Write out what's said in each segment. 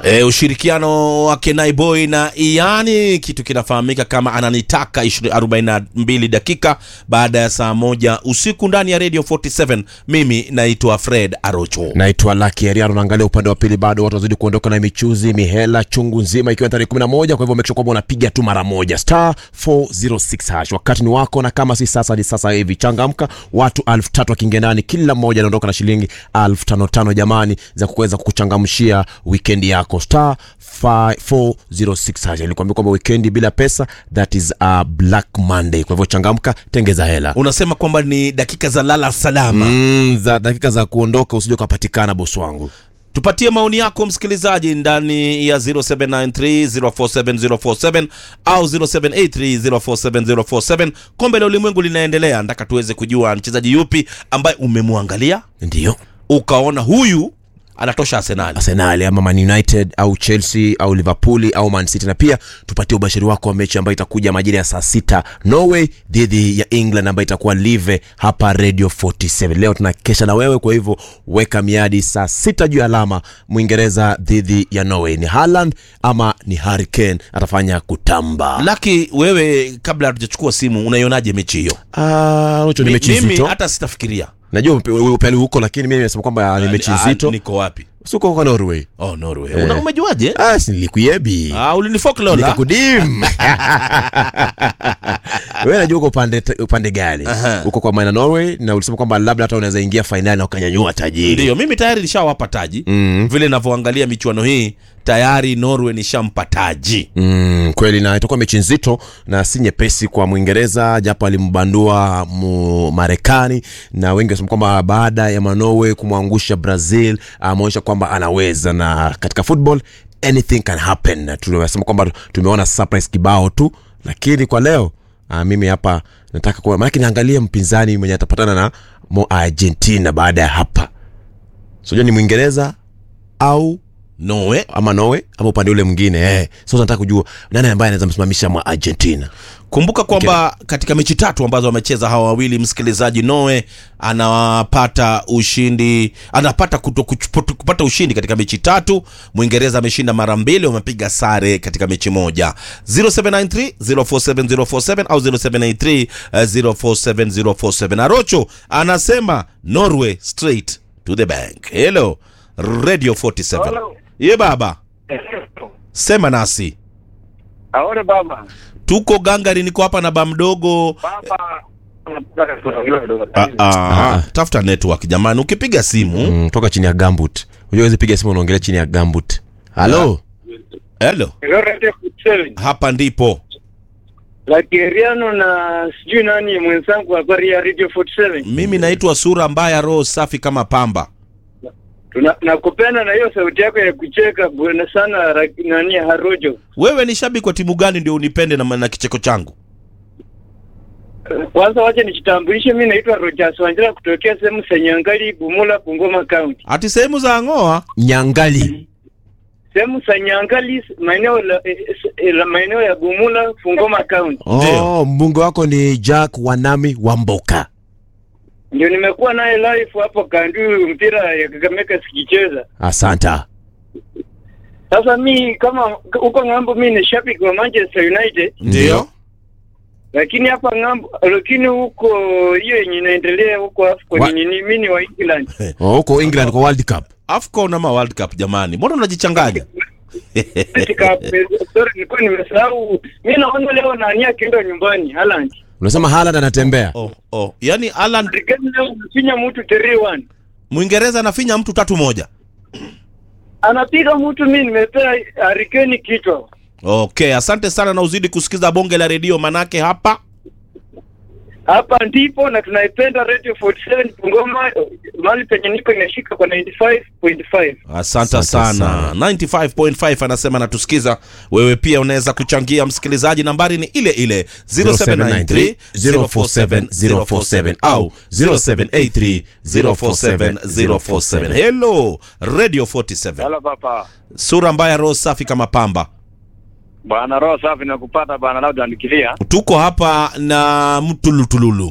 E, ushirikiano wa Kenai Boy na Iyani, kitu kinafahamika kama ananitaka 42 dakika baada ya saa moja usiku ndani ya Radio 47. Mimi naitwa Fred Arocho. naitwa Lucky Ariano. Naangalia upande wa pili, bado watu wazidi kuondoka na michuzi mihela chungu nzima, ikiwa tarehe 11. Kwa hivyo make sure kwamba unapiga tu mara moja star 406 hash. Wakati ni wako, na kama si sasa ni sasa hivi. Changamka, watu elfu tatu wakiingia ndani, kila mmoja anaondoka na shilingi elfu tano tano, jamani, za kuweza kukuchangamshia wikendi yako. Star 406 hash. Nilikwambia kwamba wikendi bila pesa, that is a black Monday. Kwa hivyo changamka, tengeza hela Unasema kwamba ni dakika za lala salama. mm, za dakika za kuondoka, usije ukapatikana bosi wangu. Tupatie maoni yako msikilizaji ndani ya 0793047047 au 0783047047. Kombe la ulimwengu linaendelea, nataka tuweze kujua mchezaji yupi ambaye umemwangalia Ndio ukaona huyu anatosha Arsenal. Arsenal ama Man United au Chelsea au Liverpool au Man City, na pia tupatie ubashiri wako wa mechi ambayo itakuja majira ya saa sita Norway dhidi ya England ambayo itakuwa live hapa Radio 47. Leo tunakesha na wewe, kwa hivyo weka miadi saa sita juu ya alama. Mwingereza dhidi ya Norway, ni Haaland ama ni Harry Kane atafanya kutamba? Laki, wewe kabla hatujachukua simu, unaionaje mechi hiyo? Ah, Rocho, ni Mi- mechi Mimi nzito. hata sitafikiria Najua upe- wewe upeli huko, lakini mimi nimesema kwamba ni mechi Ah, nzito. Niko wapi? Siko kwa Norway. Oh, Norway. Una umejuaje? Ah, si nilikuyebi. Ah, ulinifollow nikakudim wewe najua uko upande upande gani Aha. uko kwa maana Norway na ulisema kwamba labda hata unaweza ingia fainali na ukanyanyua tajiri Ndio, mimi tayari nishawapa taji. Mm. Vile ninavyoangalia michuano hii, tayari Norway nishampa taji. Mm, kweli na itakuwa mechi nzito na si nyepesi kwa Mwingereza japo alimbandua mu Marekani na wengi wasema kwamba baada ya Manowe kumwangusha Brazil ameonyesha kwamba anaweza, na katika football anything can happen. Na Tunasema kwamba tumeona surprise kibao tu, lakini kwa leo ah, mimi hapa nataka kwa maana niangalie mpinzani mwenye atapatana na mo Argentina baada ya hapa, sijua ni Mwingereza au Norway ama Norway ama upande ule mwingine eh. So nataka kujua nani ambaye anaweza msimamisha mwa Argentina. Kumbuka kwamba katika mechi tatu ambazo wamecheza hawa wawili, msikilizaji, Norway anapata ushindi, anapata kuto, kuch- kupata ushindi katika mechi tatu. Mwingereza ameshinda mara mbili, wamepiga sare katika mechi moja. 0793 047047 au 0783 eh, 047047. Arocho anasema Norway straight to the bank. Hello Radio 47. Hello. Ye baba, sema nasi. Aone baba. Tuko gangari, niko hapa na ba mdogo Baba. Nataka kuongea kidogo. Ah, ah, tafuta network jamani, ukipiga simu Mm, toka chini ya gambut. Unajua huwezi piga simu unaongelea chini ya gambut. Halo. hello, Leo Radio 47. hapa ndipo Lakeriano na sijui nani mwenzangu habari ya Radio 47. mimi naitwa sura mbaya, roho safi kama pamba. Tuna nakupenda na hiyo sauti yako ya kucheka bwana sana ra- nani Harojo. Wewe ni shabiki wa timu gani ndio unipende na, na kicheko changu? Kwanza wacha nijitambulishe, mimi naitwa Rogers Wanjira kutokea sehemu Sanyangali, Bumula, Bungoma County. Ati sehemu za ng'oa Nyangali. Sehemu Sanyangali, maeneo la, eh, eh, la maeneo ya Bumula, Bungoma County. Ndio. Oh, mbunge wako ni Jack Wanami Wamboka. Ndio nimekuwa naye live hapo kandu mpira ya Kakamega sikicheza. Asanta. Sasa mi kama huko ng'ambo, mi ni shabiki wa Manchester United, ndio lakini hapa ng'ambo, lakini huko hiyo yenye inaendelea huko Wa- AFCON ni ni mimi ni wa England. Oh, huko England kwa World Cup. AFCON ama World Cup jamani, mbona unajichanganya? Katika sorry, nilikuwa nimesahau. Mimi naona leo nani akienda nyumbani Haaland. Unasema Haaland anatembea. oh, oh. Yaani Alan Marekani leo anafinya mtu 3-1. Mwingereza anafinya mtu tatu moja. Anapiga mtu, mimi nimepea Harikeni kichwa. Okay, asante sana na uzidi kusikiza bonge la redio manake hapa Hapa ndipo na tunaipenda Radio 47 Bungoma, mahali penye niko inashika kwa 95.5. Asante Asante sana. sana. 95.5 anasema natusikiza. Wewe pia unaweza kuchangia msikilizaji, nambari ni ile ile 0793 047 047 au 0783 047 047. Hello Radio 47. Halo papa. Sura mbaya, roho safi kama pamba. Bwana roho safi na kupata bwana labda andikilia. Tuko hapa na mtulutululu.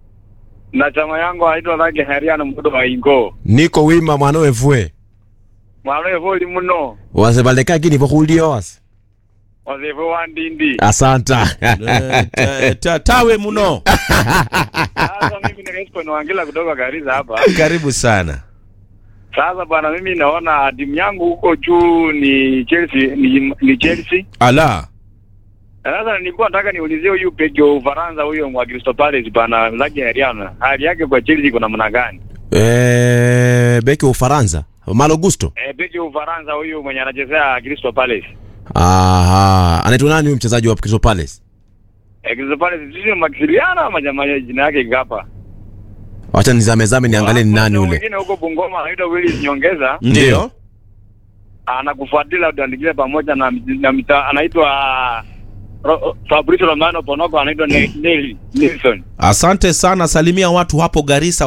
Na chama yangu haitwa Lage Heriano mkudo wa Ingo. Niko wima mwanawe vue. mwana evoli muno wasebaleka kini vokhulio wase wazevo wandindi asanta Eh, ta- ta- tawe muno sasa mimi nikaisiponi wangila kutoka Garissa hapa karibu sana sasa bwana mimi naona timu yangu huko juu ni Chelsea ni, ni Chelsea ala Na sasa nilikuwa nataka niulizie huyu beki wa Ufaransa huyo mwa Crystal Palace bana Lagi Ariana hali yake kwa Chelsea iko namna gani Eh, beki wa ufaransa malo gusto eh beki wa Ufaransa huyu mwenye anachezea Crystal Palace aha anaitwa nani huyu mchezaji wa Crystal Palace eh Crystal Palace sio Maximiliano ama jamaa jina yake ngapa wacha nizamezame niangalie ni nani ule mwingine huko Bungoma anaitwa Willis Nyongeza ndio anakufuatilia utaandikia pamoja na, na mita, anaitwa Ro- Fabrizio Romano Ponoko anaitwa Ne- Neil Nilsson. asante sana salimia watu hapo garisa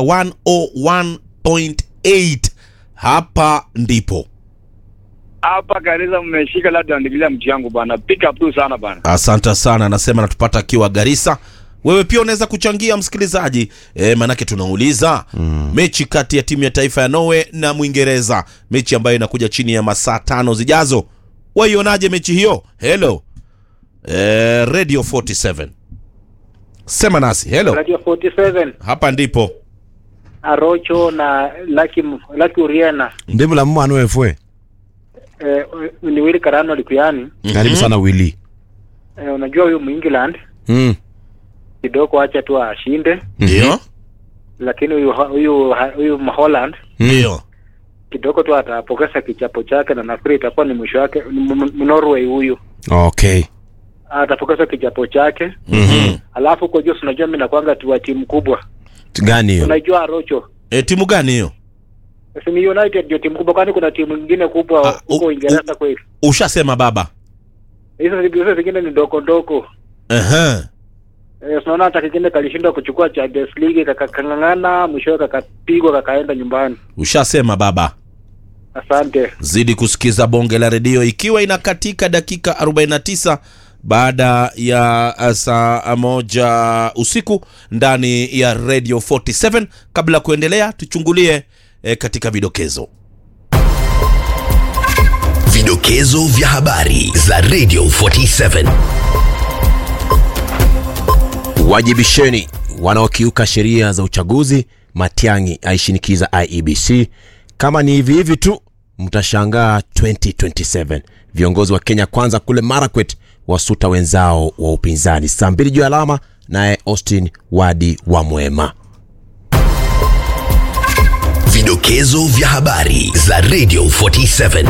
101.8 hapa ndipo Hapa Garissa mmeshika labda andikilia mti yangu bana. Pick up tu sana bana. asante sana anasema natupata akiwa garisa wewe pia unaweza kuchangia msikilizaji e, maanake tunauliza mm. mechi kati ya timu ya taifa ya norway na mwingereza mechi ambayo inakuja chini ya masaa tano zijazo waionaje mechi hiyo helo e, radio 47 sema nasi helo Radio 47 hapa ndipo Arocho na Lucky Lucky Uriana ndivu la mmano efwe eh, ni Willy Karano Likuyani karibu sana wili eh, unajua huyu Muengland mm. kidogo acha tu ashinde, ndio lakini huyu huyu huyu Holland ndio kidogo tu atapokeza kichapo chake, na nafikiri itakuwa ni mwisho wake. ni M- M- Norway huyu okay atapokeza kichapo chake, mm-hmm. alafu kwa juu unajua mimi nakwanga tu wa timu kubwa, gani hiyo unajua Arocho e, timu gani hiyo si ni United ndio timu kubwa, kwani kuna timu nyingine Ah, kubwa huko u- Uingereza kweli? ushasema baba Hizo hizo zingine ni ndoko ndoko. Ehe. Eh, tunaona hata kingine kalishindwa kuchukua Champions League kakang'ang'ana, mwishowe kakapigwa kakaenda nyumbani. ushasema baba Asante. zidi kusikiza bonge la redio ikiwa inakatika dakika 49 baada ya uh, saa moja usiku ndani ya radio 47 kabla ya kuendelea tuchungulie eh, katika vidokezo Vidokezo vya habari za Radio 47. wajibisheni wanaokiuka sheria za uchaguzi matiangi aishinikiza iebc kama ni hivi hivi tu mtashangaa 2027 viongozi wa kenya kwanza kule marakwet wasuta wenzao wa upinzani saa mbili juu ya alama naye austin wadi wa mwema Vidokezo vya habari za Radio 47.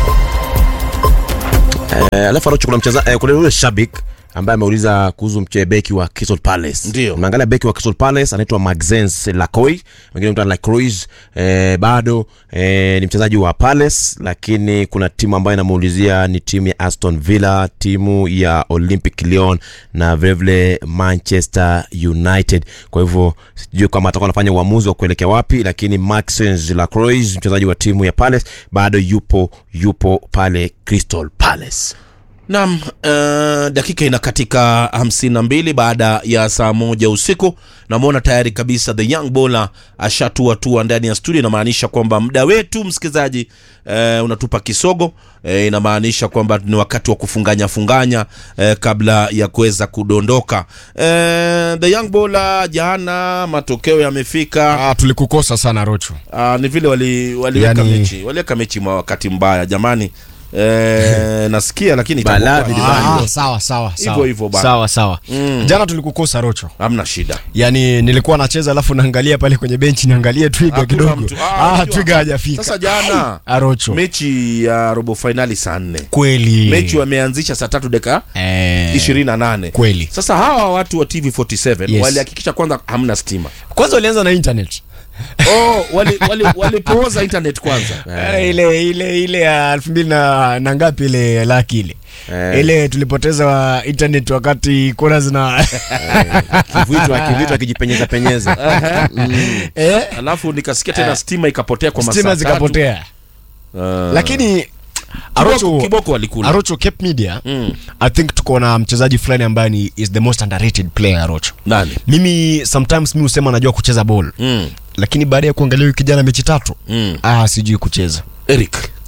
Eh, alafu Arocho kuna mcheza eh, kuna yule shabik ambaye ameuliza kuhusu mchebeki wa Crystal Palace. Ndio. Umeangalia beki wa Crystal Palace anaitwa Maxence Lacoy, wengine mtu Lacroix eh, bado eh, ni mchezaji wa Palace, lakini kuna timu ambayo inamuulizia ni timu ya Aston Villa, timu ya Olympic Lyon na vilevile Manchester United. Kwa hivyo sijui kama atakuwa anafanya uamuzi wa kuelekea wapi, lakini Maxence Lacroix mchezaji wa timu ya Palace bado yupo yupo pale Crystal Palace. Naam, uh, dakika inakatika 52 baada ya saa moja usiku. Namwona tayari kabisa the young bowler ashatua tua ndani ya studio. Inamaanisha kwamba muda wetu msikilizaji, uh, unatupa kisogo. Uh, inamaanisha kwamba ni wakati wa kufunganya funganya uh, kabla ya kuweza kudondoka. Uh, the young bowler, jana matokeo yamefika. Ah, tulikukosa sana Rocho. Uh, ni vile wali, waliweka Yani- mechi waliweka mechi mwa wakati mbaya jamani. Uh, nasikia lakini itakuwa- Balaa vile Ah, Ah, sawa sawa Hivyo sawa. hivyo bana. Sawa sawa. Mm. Jana tulikukosa Rocho. hamna shida Yaani nilikuwa nacheza alafu naangalia pale kwenye benchi niangalie Twiga Hakuna kidogo. mtu. Ah, Ah, unajua. Twiga hajafika. sasa jana Arocho. mechi ya robo fainali saa nne Kweli. mechi wameanzisha saa tatu dakika eh, ishirini na nane Kweli. sasa hawa watu wa tv 47 Yes. walihakikisha kwanza hamna stima Kwanza walianza na internet. oh, walipooza wali, walipooza internet kwanza Eh, ile ile ile ya elfu mbili na, na ngapi ile laki ile Eh. ile tulipoteza wa internet wakati kura zina kivitu kivitu akijipenyeza penyeza eh, alafu nikasikia tena stima ikapotea kwa masaa stima tatu. zikapotea Ah. lakini kiboko, Arocho, kiboko walikula Arocho Cape Media Mm. I think tuko na mchezaji fulani ambaye ni is the most underrated player Arocho nani mimi sometimes mi husema najua kucheza ball mm. lakini baada ya kuangalia huyu kijana mechi tatu Mm. ah sijui kucheza eric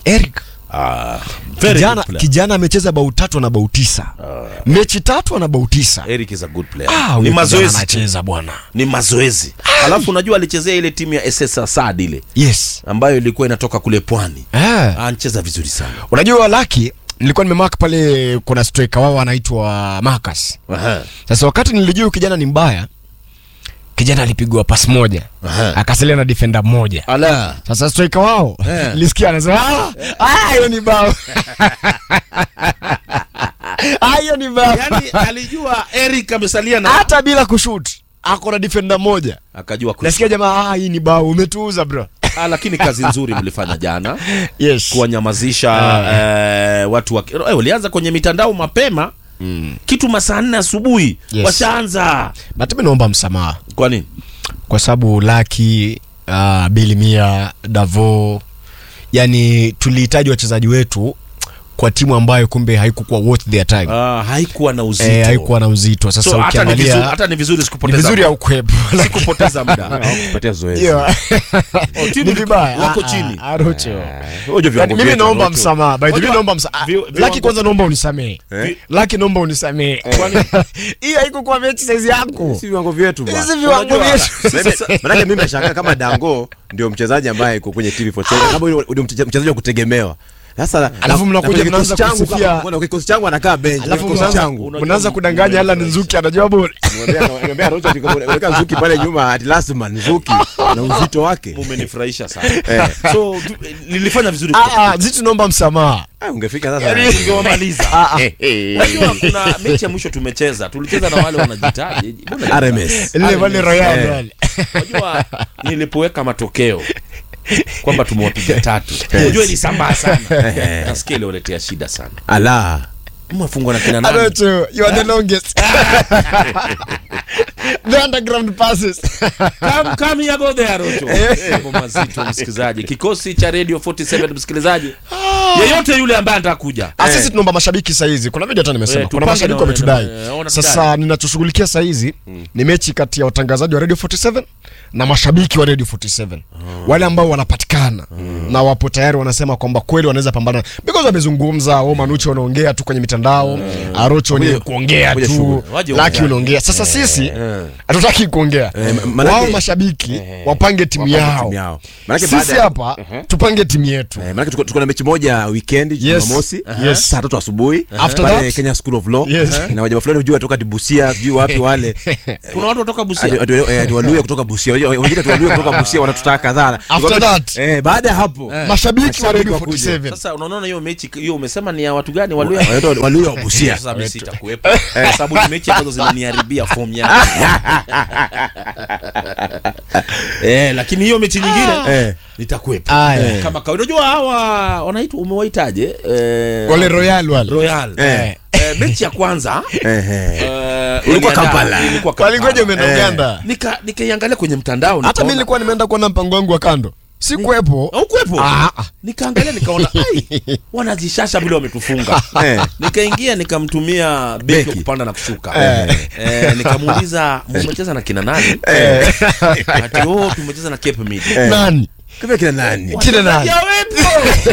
Eric Ah, very kijana, good player. kijana amecheza bao tatu na bao tisa mechi tatu ana bao tisa Eric is a good player. Ah, ni huyo kijana mazoezi tu. anacheza bwana ni mazoezi alafu unajua alichezea ile timu ya SS Asad ile yes ambayo ilikuwa inatoka kule pwani ah. anacheza vizuri sana unajua laki nilikuwa nimemark pale kuna striker wao anaitwa Marcus Aha. sasa wakati nilijua huyu kijana ni mbaya kijana alipigwa pas moja Aha. akasalia na defender mmoja ala sasa striker wao Eh. nilisikia anasema "Ah, ah hiyo ni bao ah hiyo ni bao yani alijua Eric amesalia na hata bila kushoot ako na defender moja akajua kus- nasikia jamaa ah hii ni bao umetuuza bro Ah, lakini kazi nzuri mlifanya jana yes kuwanyamazisha eh, watu wa eh, walianza kwenye mitandao mapema kitu masaa nne asubuhi Yes. washaanza but mimi naomba msamaha kwa nini kwa sababu Laki uh, Bilimia Davo, yani tulihitaji wachezaji wetu kwa timu ambayo kumbe haikukuwa worth their time ah, haikuwa na uzito eh, haikuwa na uzito. Sasa so, hata ni vizuri, ukiangalia hata ni vizuri ni sikupoteza vizuri muda. au kwepo sikupoteza muda kupatia zoezi Yeah. Oh, timu ni liko- vibaya wako Ah, ah, chini. ah, Rocho. Unajua Yani viwango mimi vyetu, naomba Rocho. msamaha by the way, Unajua, naomba msamaha vi- Laki viwango- kwanza naomba unisamehe Eh? Laki naomba unisamehe hii haikukuwa mechi size yako si viwango vyetu bwana. hizi viwango Unajua, vyetu mimi- manake mimi nashangaa kama dango ndio mchezaji ambaye iko kwenye tv47 kama yule ndio mche- mchezaji wa kutegemewa sasa Alafu na- mnakuja na kwenye mnaanza kikosi changu kusifia. kama- kuna kikosi changu anakaa bench alafu kikosi mnaanza changu Unajua mnaanza m- kudanganya ala Nzuki anajua bora Nimwambia- nimwambia Rocho, weka Nzuki pale nyuma at last man Nzuki na uzito wake mumenifurahisha sana so tu- nilifanya vizuri ah ah zitu naomba msamaha Ah, ungefika sasa tungewamaliza ah ah unajua kuna mechi ya mwisho tumecheza tulicheza na wale wanajitaji Mbona- RMS ile wale royal Eh. wale unajua nilipoweka matokeo kwamba tumewapiga tatu unajua ilisambaa sana nasikia iliwaletea shida sana ala mmefungwa na kina nani Arocho, you are the longest. the underground passes. Come- come here, go there, Rocho. Mambo mazito msikilizaji kikosi cha radio 47 msikilizaji yeyote yule ambaye anataka kuja Ah, sisi tunaomba mashabiki saizi kuna video hata nimesema Eh, kuna tupange mashabiki na- wametudai na- na- wanatudai. sasa ninachoshughulikia saizi ni mechi kati ya watangazaji wa radio 47 na mashabiki wa radio 47 wale ambao wanapatikana na wapo tayari wanasema kwamba kweli wanaweza pambana because wamezungumza wao manuchi wanaongea tu kwenye mitandao arocho ni kuongea kuja tu shughuli. Waje laki waongea. unaongea sasa sisi hatutaki kuongea ma- manake- wao mashabiki wapange timu Wapange yao timu yao. Manake sisi baada ya- hapa tupange timu yetu Eh, maanake tuko, tuko na mechi moja weekend Yes. Jumamosi Yes. saa tatu asubuhi After pale that? Kenya School of Law Yes. na wajama fulani hujua toka Busia sijui wapi wale kuna watu kutoka Ati- Busia ati- eh, ati Waluya kutoka Busia Wajua, wengine tu Waluya kutoka Busia wanatutaka kadhaa After that? eh, baada ya hapo mashabiki wa radio wakuja. 47 sasa unaona hiyo mechi hiyo umesema ni ya watu gani Waluya wanaitwa Waluya wa Busia sasa mimi sitakuwepo kwa sababu ni mechi ambazo zinaniharibia form yangu eh lakini hiyo mechi nyingine Eh. nitakuwepo Aya. kama kawaida unajua hawa wanaitwa umewaitaje eh, wale royal wale Royal Eh. eh, mechi ya kwanza Eh, eh. eh, Ilikuwa waliandaa- Kampala. ilikuwa Kampala. walingoja umeenda Eh. Uganda nika nikaiangalia kwenye mtandao hata nikaona- mi nilikuwa nimeenda kuona mpango wangu wa kando sikuwepo haukuwepo Ah, ah. nikaangalia nikaona ai wanajishasha vile wametufunga Eh. nikaingia nikamtumia beki wa Beki. kupanda na kushuka Eh. eh, nikamuuliza mmecheza na kina nani ati oh tumecheza na Cape Mid nani Kama kina nani kile nani Yawepo.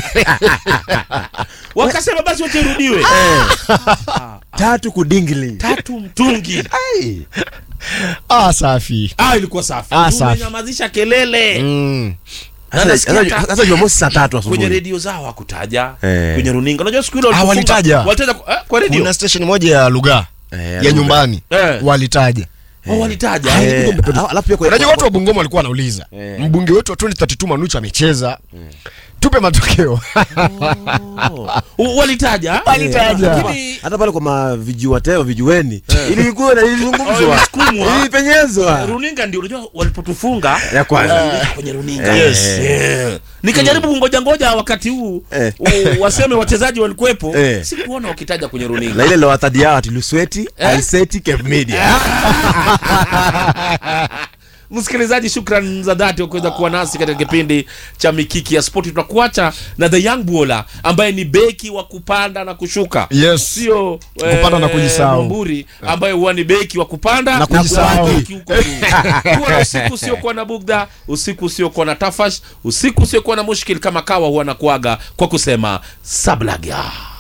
wakasema basi wote irudiwe tatu kudingili tatu mtungi ah safi ah ilikuwa safi Ah, safi. tumenyamazisha kelele mm. Na Sasa- nasikia sasa- hata- sasa Jumamosi saa tatu kwenye asubuhi redio zao hakutaja Eh. kwenye runinga unajua siku ile Ah, walipofunga- walitaja. walitaja kwa- eh, kwa redio kuna station moja ya lugha Eh, ya Lugha. nyumbani Eh. walitaja Oh, walitaja Eh, alafu- alafu pia kwa- unajua watu wa bungoma walikuwa wanauliza mbunge wetu wa 2032 manuchu amecheza tupe matokeo Oh, walitaja Walitaja. Lakini- hata pale kwa mavijuateo vijueni ilikuwa na Oh, ilizungumzwa ilisukumwa. ilipenyezwa runinga ndio unajua walipotufunga ya kwanza walirudisha kwenye runinga Yes. Eh. nikajaribu kungoja ngoja wakati huu Eh. u- waseme wachezaji walikuwepo Eh. sikuona wakitaja kwenye runinga na ile lowathadi yao ati lusweti Eh? alseti cape media msikilizaji shukran za dhati wa kuweza kuwa nasi katika kipindi cha mikiki ya spoti tunakuacha na the young bowler ambaye ni beki wa kupanda na kushuka Yes. sio Kupanda na kujisahau. Mwamburi ambaye huwa ni beki wa kupanda Na kujisahau. kubaki huko juu. Kuwa na usiku usiokuwa na bugdha usiku usiokuwa na tafash usiku usiokuwa na mushkil kama kawa huwa nakuaga kwa kusema sablaga